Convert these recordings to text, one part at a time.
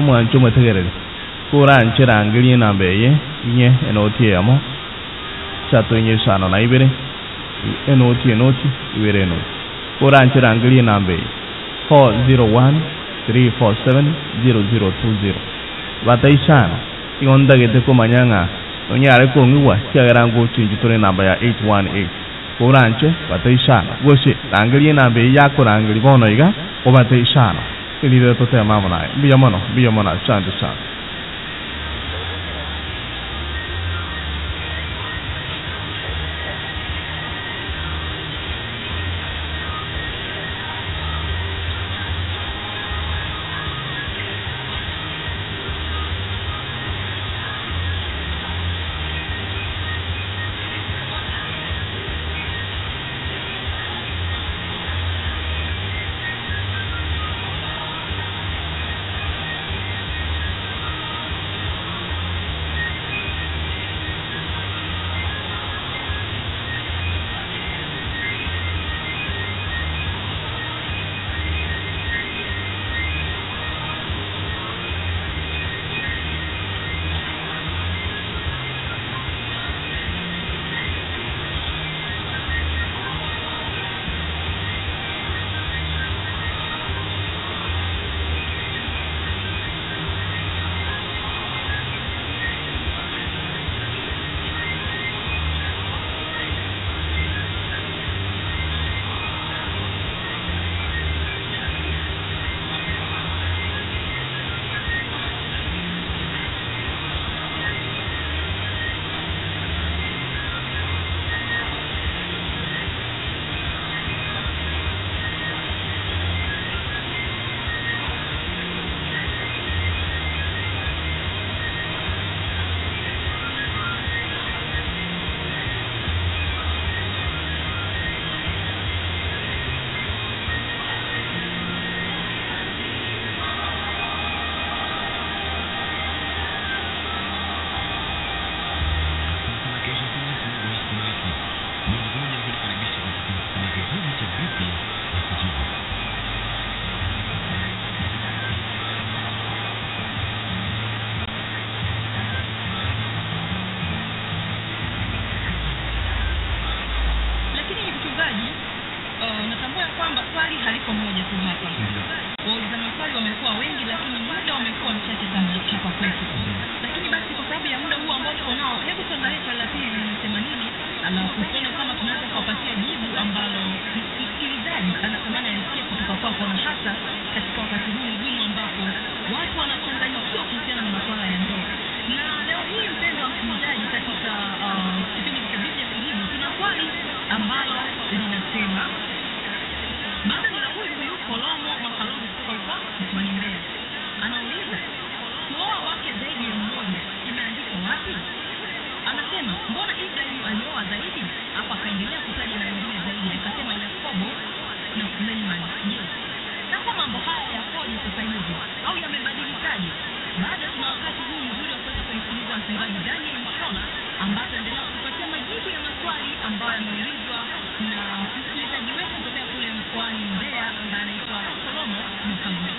umwan chuma tegerere kura nchira ngiri namba eye inye enoti yamo chatu inye shano na ibere enoti enoti ibere enoti kura nchira ngiri namba eye 401 347 0020 batai shano ingondagete kumanyanga onyare kongiwa chiagerango chinjitore namba ya 818 kuranche batai shano goshe rangiri namba eye yakorangiri bono iga obatai shano ilire tote mama naye mbiya mono mbiya mono asante sana lakini mchungaji uh, natambua ya kwamba swali haliko moja tu hapa wauliza maswali wamekuwa wengi lakini muda umekuwa mchache sana hapa kwetu lakini basi kwa sababu ya muda huu ambao tuko nao hebu tuangalie swali la pili linasema nini alafu tuone kama tunaweza kuwapatia jibu ambalo m- msikilizaji anatamani alisikia kutoka kwako na hasa katika wakati huu mgumu ambapo watu wanachanganyikiwa kuhusiana na masuala ya ndoa na leo hii mpendo wa msikilizaji katika uh, kipindi cha biblia kujibu tuna swali ambalo linasema bado nina huyu huyu kolomo makalozi kutoka huko mkoani mbeya anauliza kuoa wake zaidi ya mmoja imeandikwa wapi anasema mbona ibrahimu alioa zaidi hapo akaendelea kutaja na wengine zaidi akasema yakobo na suleiman je sasa mambo haya yakoje sasa hivi au yamebadilikaje bado tuna wakati huu mzuri wa kuweza kumsikiliza mchungaji daniel mshola ambaye ataendelea kutupatia majibu ya maswali ambayo yameulizwa na msikilizaji wetu kutokea kule mkoani mbeya ambaye anaitwa solomo mkalusi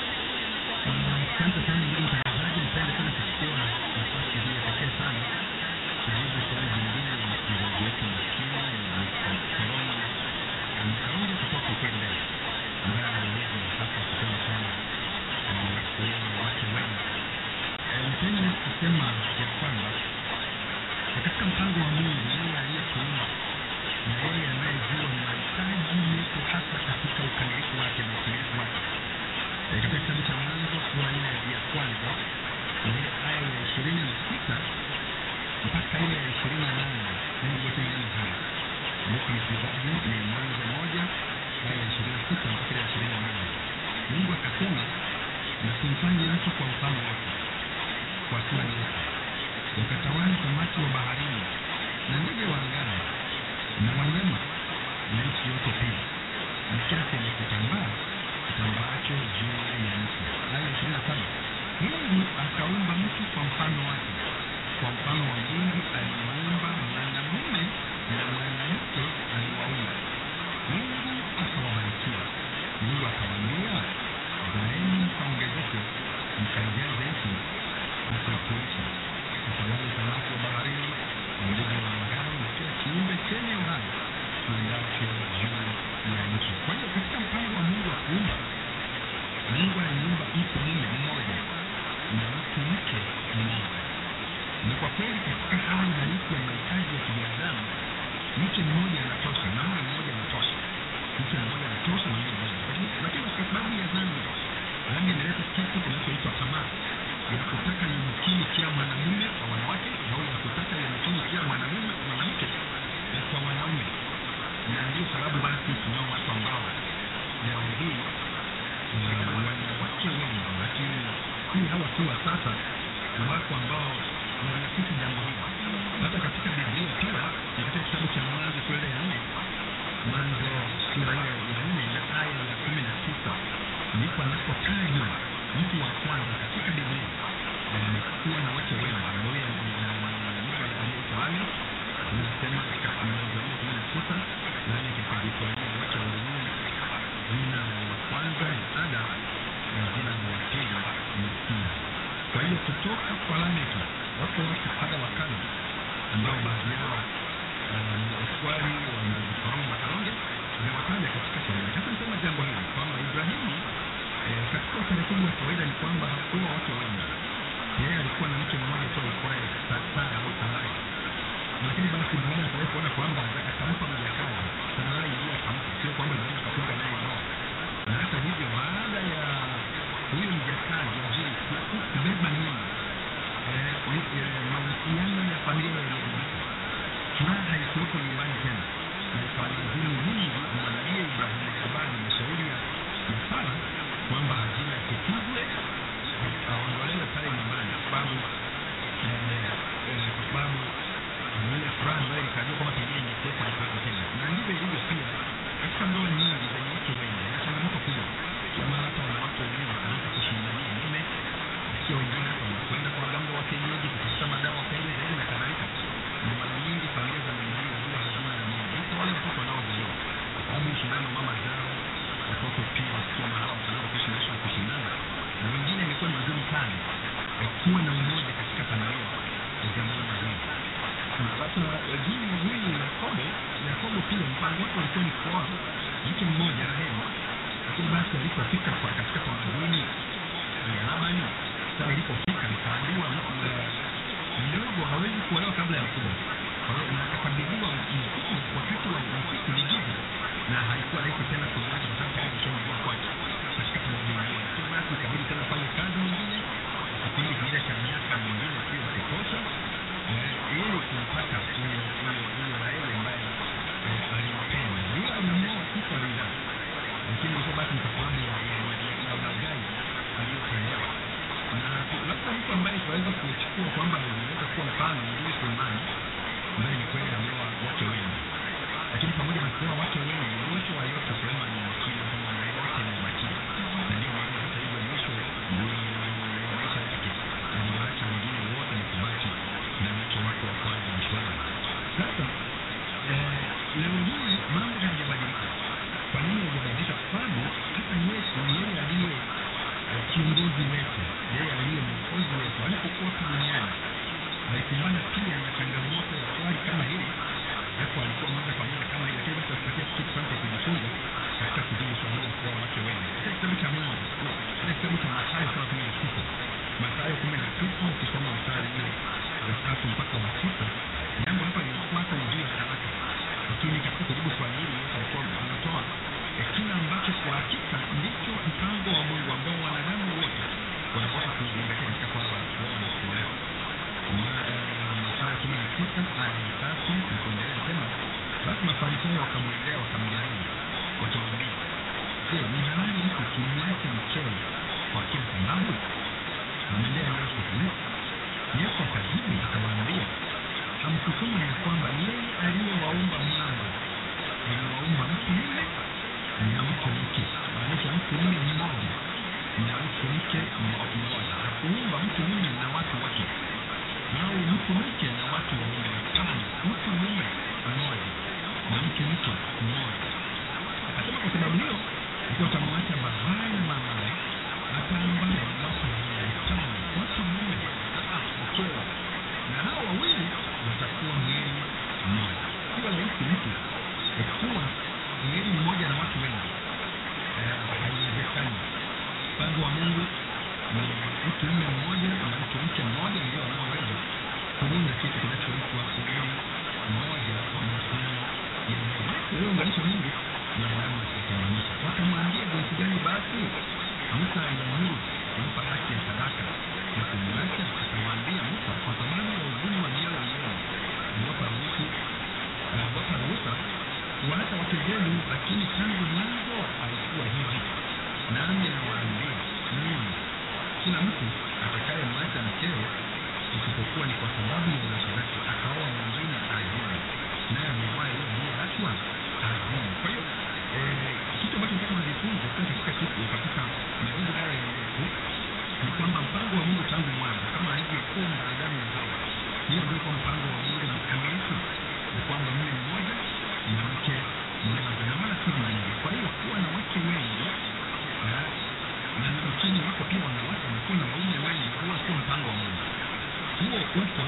Asante sana ndugu mtangazaji, nipende sana kuchukua nafasi hii ya pekee sana kujibu swali jingine la msikilizaji wetu maskini Korona Mkaunja kutoka huko Mbeya, ambaye aliuliza hapa kusema kwamba eh, kuoa wake wengi. Eh, Nipende kusema ya kwamba eh, katika mpango wa Mungu, yeye aliyetuumba na yeye anayejua mahitaji yetu hasa katika ukamilifu wake na utimilifu wake Eh, katika kitabu cha Mwanzo sura ile ya kwanza ile aya ya ishirini na sita mpaka ile ya ishirini na nane Mungu wetu maneno haya. Kumbuka msikilizaji, ni Mwanzo moja aya ya ishirini na sita mpaka ile ya ishirini na nane Mungu akasema, na tumfanye mtu kwa mfano wake, kwa sura yetu, wakatawale samaki wa baharini na ndege wa angani na wanyama na nchi yote pia na kila chenye kutambaa kitambaacho juu ya nchi. Aya ishirini na saba Mungu akaumba mtu kwa mfano wake, kwa mfano wa Mungu aliwaumba, mwanamume na mwanamke aliwaumba. Mungu akawabarikia. Mungu akawaambia, zaeni mkaongezeke, mkajaze ya kutaka yumkini pia mwanamume kwa wanawake au ya kutaka yumkini pia mwanamume mwanamke eh, kwa wanaume na ndio sababu basi tunao watu ambao leo hii eh, wanawake wengi lakini si hawa tu wa sasa ni watu ambao wanafiki jambo hili hata katika biblia pia katika kitabu cha mwanzo sura ya nne mwanzo sura ile ya nne na aya ya kumi na tisa ndipo anapotajwa mtu wa kwanza katika biblia eh, kuwa na wake wengi ambaye ni na mtu aliyeitwa Ame inasema katika mwanzo nne kumi na tisa nane katika Kiswahili wake wawili jina la kwanza ni Ada na jina la pili ni Sila. Kwa hiyo kutoka kwa Lameki wako watu kadha wa kadha ambao baadhi yao uh, ni waswali wa Msoromo Makalonge amewataja katika Swahili. Sasa nisema jambo hili kwamba Ibrahimu eh, katika utaratibu wa kawaida ni kwamba hakuwa watu wengi. Yeye alikuwa na mke mmoja tu aitwaye Sa- Sara au Sarai, lakini basi baada ya Sarai kuona kwamba akampa mjakazi Sarai, ndiye akampa, sio kwamba Ibrahimu akafunga naye ndoa. Na hata hivyo baada ya huyo mjakazi Ajili ku- kubeba mimba eh, ni- eh, mahusiano ya familia yaliharibika furaha haikuwepo nyumbani tena na ikawalazimu Mungu amwambie Ibrahimu kubali mashauri ya ya Sara kwamba Hajira asikizwe aondolewe pale nyumbani kwa sababu eh, eh, kwa sababu ile furaha ambayo ikajua kwamba pengine ingekuwepo haikuwepo tena na ndivyo ilivyo pia katika ndoa nyingi zenye watu wengi na changamoto kubwa kila mara hata wanawake wenyewe wakaanza kushindania mume sio wengine hata wanakwenda kwa waganga wa kienyeji kutafuta madawa pembe zaidi na kadhalika na mara nyingi familia za namna hiyo huwa hazina amani hata wale watoto wanaozaliwa kwa sababu ushindano mama zao watoto pia wakiwa mahala wakaanza kuishi maisha ya kushindana na wengine imekuwa ni vigumu sana eh, kuwa na umoja katika familia za namna hiyo na sasa eh, huyu huyu Yakobo Yakobo pia mpango wake ulikuwa ni kuoa mke mmoja Raheli lakini basi alipofika kwa katika tamaduni ya Labani sasa ilipofika nikaambiwa eh, mdogo hawezi kuolewa kabla ya mkubwa kwa hiyo na akakabidhiwa mkubwa wakati wa usiku ni giza na haikuwa rahisi tena kumwacha kwa sababu tayari alishamjua kwake katika tamaduni hiyo lakini basi ikabidi tena fanye kazi nyingine kipindi kingine cha miaka mingine sio ya kutosha eh, ili kumpata huyo huyo huyo Raheli ambaye eh, alimpenda yule alimuoa si kwa ridhaa lakini ilikuwa basi ni kwa sababu ya ya- ya- ya ulaghai aliyotendewa na labda mtu ambaye tunaweza kuchukua kwamba inaweza kuwa mfano ni yule Sulemani ambaye ni kweli ameoa wake wengi, lakini pamoja na kuoa wake wengi, mwisho wa yote Sulemani alikiri kwamba na yote ni ubatili, na ndio maana hata hivyo mwisho wa maisha yake aliwaacha wengine wote na kubaki na mke wake wa kwanza Mshwari. Sasa eh, leo hii mambo hayajabadilika. Kwa nini hayajabadilika? Kwa sababu hata Yesu yeye aliye eh, kiongozi wetu, yeye aliye mwokozi wetu, alipokuwa hapa duniani alikumbana pia na changamoto ya swali kama hili, japo alikuwa moja kwa moja kama hili, lakini basi atupatia kitu fulani cha kujifunza katika kujibu swali la kuoa wake wengi. Katika kitabu cha Mwanzo, katika kitabu cha Mathayo sura kumi na sita Mathayo kumi na sita ukisoma mstari ule wa tatu mpaka wa sita jambo hapa linafuata ni juu ya talaka, lakini katika kujibu swali hili Yesu alikuwa anatoa eh, kile ambacho kwa hakika ndicho mpango wa Mungu ambao wanadamu wote wanapaswa kuzingatia katika swala la kuoa na kuolewa. Mathayo kumi na sita aya ya tatu na kuendelea sema, basi Mafarisayo wakamwendea wakamjaribu wakimwambia, je, ni halali mtu kumwacha mkewe kwa kila sababu? Amwendea Yesu huyo. Yesu akajibu akawaambia, hamkusoma ya kwamba yeye aliyewaumba mwanzo aliwaumba mtu mume na mke mke, maanisha mtu mume mmoja na mke mke mmoja. Hakuumba mtu mume na watu wake au mtu mke na watu wawili. Hapana, mtu mume mmoja na mke mke mmoja. Akasema kwa sababu hiyo mtu atamwacha babaye na mamaye, ataambatana na watu watano, watu mmoja, ah, mkewe, na hao wawili watakuwa mwili mmoja. Sio rahisi mtu eh, kuwa mwili mmoja na watu wengi, Eh, haiwezekani. Mpango wa Mungu ni mtu mume mmoja na mtu mke mmoja ndio wanaoweza kuunda kitu kinachoitwa mwili mmoja kwa mahusiano ya ndoa. Uliounganisha Mungu mwanadamu asitenganisha. Wakamwambia jinsi gani basi Musa aliamuru kumpa haki ya sadaka na kumwacha hakuna mtu atakayemwacha mkeo isipokuwa ni kwa sababu ya uasherati akaoa mwingine azini naye amewahi yeye aliyeachwa azini kwa hiyo eh, kitu ambacho nataka tujifunze pia katika siku katika majibu haya ya Yesu ni kwamba mpango wa Mungu tangu mwanzo kama alivyokuwa na Adamu na Hawa hiyo ndio kwa mpango wa Mungu na mkamilifu ni kwamba mume mmoja na mke mmoja na wala si vinginevyo kwa hiyo kuwa na wake wengi eh, na nchini wako pia wanawake wanakuwa na waume wengi huwa sio mpango wa Mungu huo upo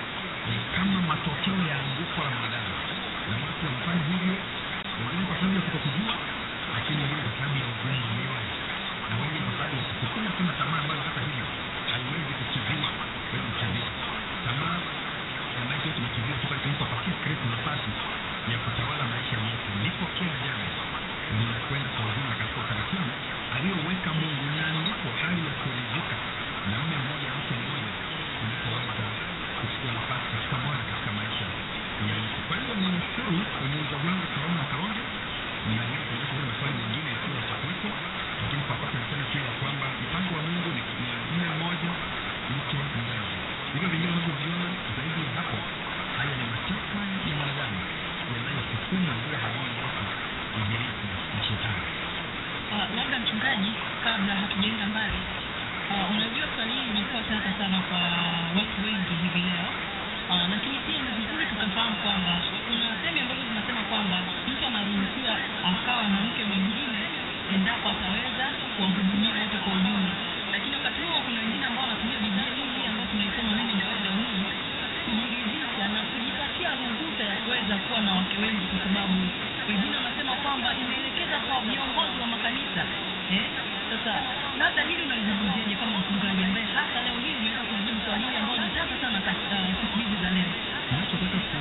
eh, kama matokeo ya anguko la mwanadamu na watu wanafanya hivyo wengine kwa sababu ya kutokujua lakini wengine kwa sababu ya ugumu wa mioyo na wengine kwa sababu ya kusukuma tuna tamaa ambayo hata hivyo haiwezi kukiviwa haiwezi kukiviwa tamaa ya maisha yetu imekiviwa tu pale tulipopatia Kristo nafasi ya kutawala maisha yetu ndipo kila jambo linakwenda kwa ujumla katika utaratibu aliyoweka Mungu na ndipo hali ya kuridhika na mume mmoja mke mmoja inapoweza kuchukua nafasi katika moyo katika maisha ya mtu. Kwa hiyo ni mshukuru mwenyeji wangu Salome na Kalonge na mimi kuonyesha kuna maswali mengine yasiyo ya kuwepo, lakini kwa sasa niseme tu ya kwamba mpango wa Mungu ni ni mume mmoja mke mmoja. Hivyo vingine unavyoviona zaidi ya hapo, haya ni matakwa ya mwanadamu yanayosukuma njia halali yake ibilisi na shetani. Uh, labda mchungaji, kabla hatujaenda mbali, uh, unajua swali hili limekuwa tata sana kwa watu wengi hivi leo uh, lakini pia ni vizuri tukafahamu kwamba kuna sehemu ambazo zinasema kwamba mtu anaruhusiwa akawa na mke mwingine endapo ataweza kuwahudumia wote kwa ujumla, lakini wakati huo kuna wengine ambao wanatumia Biblia hii ambayo tunaisoma mimi na wewe leo hii kujiridhisha na kujipatia ruhusa ya kuweza kuwa na wake wengi, kwa sababu wengine wanasema kwamba imeelekeza kwa viongozi wa makanisa eh? Sasa labda hili unalizungumziaje kama mchungaji ambaye hata leo hii umeweza kujibu swali hili ambalo ni tata sana katika siku hizi za leo? Ninachotaka ku-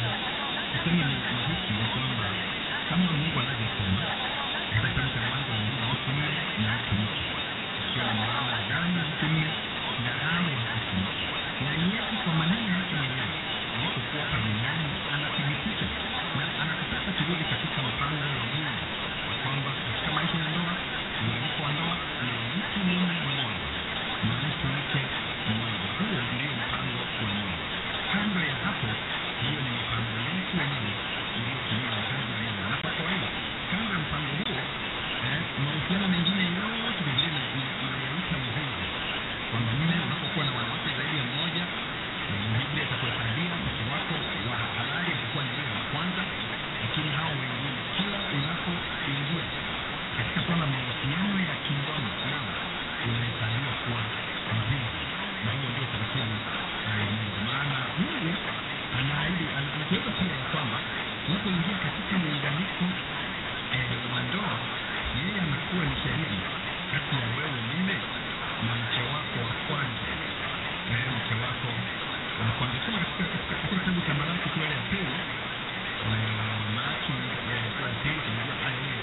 kusema ni ni hiki ni kwamba kama Mungu anavyosema katika kitabu cha Mwanzo ni mtu mume na mtu mke, ikiwa na maana Adamu mtu mume na Hawa mtu mke. Na Yesu kwa maneno yake mwenyewe alipokuwa hapa duniani anathibitisha na anatutaka turudi katika mpango wa Mungu ya kwamba katika maisha ya ndoa mwaliko wa ndoa ni mtu mume mmoja na mtu mke mmoja. Huo ndio mpango wa Mungu. Kando ya hapo, hiyo ni mipango yetu wenyewe iliyotumiwa na kazi ya Mungu. Na kwa kawaida, kando ya mpango huo, eh, mahusiano mengine yote Biblia ina- ina- inayaita uzinzi, kwamba mume unapokuwa na wanawake zaidi ya mmoja, eh, Biblia itakuhesabia mke wako wa halali atakuwa ni wewe wa kwanza, lakini hao wengine, kila unapoingia katika swala la mahusiano ya kingono nao unahesabiwa kuwa mzinzi, na huo ndio taratibu ya Mungu. Maana Mungu anaahidi, anatuweza pia ya kwamba tunapoingia katika muunganiko eh, wa ndoa, yeye anakuwa ni shahidi kati ya wewe mume na mke wako wa kwanza, eh, mke wako wa kwanza. Soma katika katika katika kitabu cha Malaki sura ya pili, eh, Malaki eh, sura ya pili kuanzia aya ile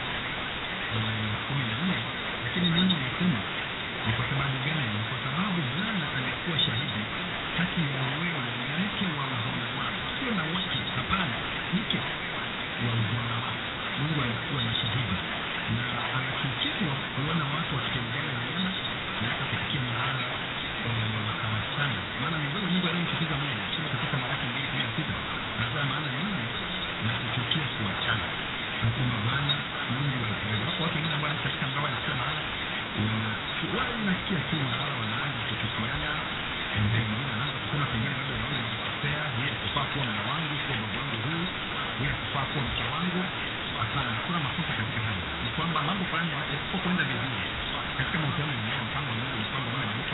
eh, kumi na nne lakini Mungu anasema ni kwa sababu gani? Ni kwa sababu Bwana amekuwa shahidi kati ya wewe na mke wa uzima wako, sio na wake, hapana, mke wa uzima wako. Mungu alikuwa ni shahidi na anachukizwa kuona watu wakitengana neema na hata kufikia mahala eh, wakaachana. Maana miongoni mwa Mungu aliyemchukiza Mungu, soma katika Malaki mbili kumi na sita anasema maana mimi nakuchukia kuachana nasema Bwana Mungu wa Israeli. Wako watu wengine ambao katika ndoa wanasikia mahala wana wale unasikia tu mahala wanaanza kuchukiana, and then mwingine anaanza kusema pengine labda naona nikikosea, yeye kufaa kuwa mume wangu, sio mume wangu huyu, yeye kufaa kuwa mke wangu. Hapana, hakuna makosa katika hayo. Ni kwamba mambo fulani yasipokwenda vizuri katika mahusiano yenyewe, mpango wa Mungu ni kwamba mume na mke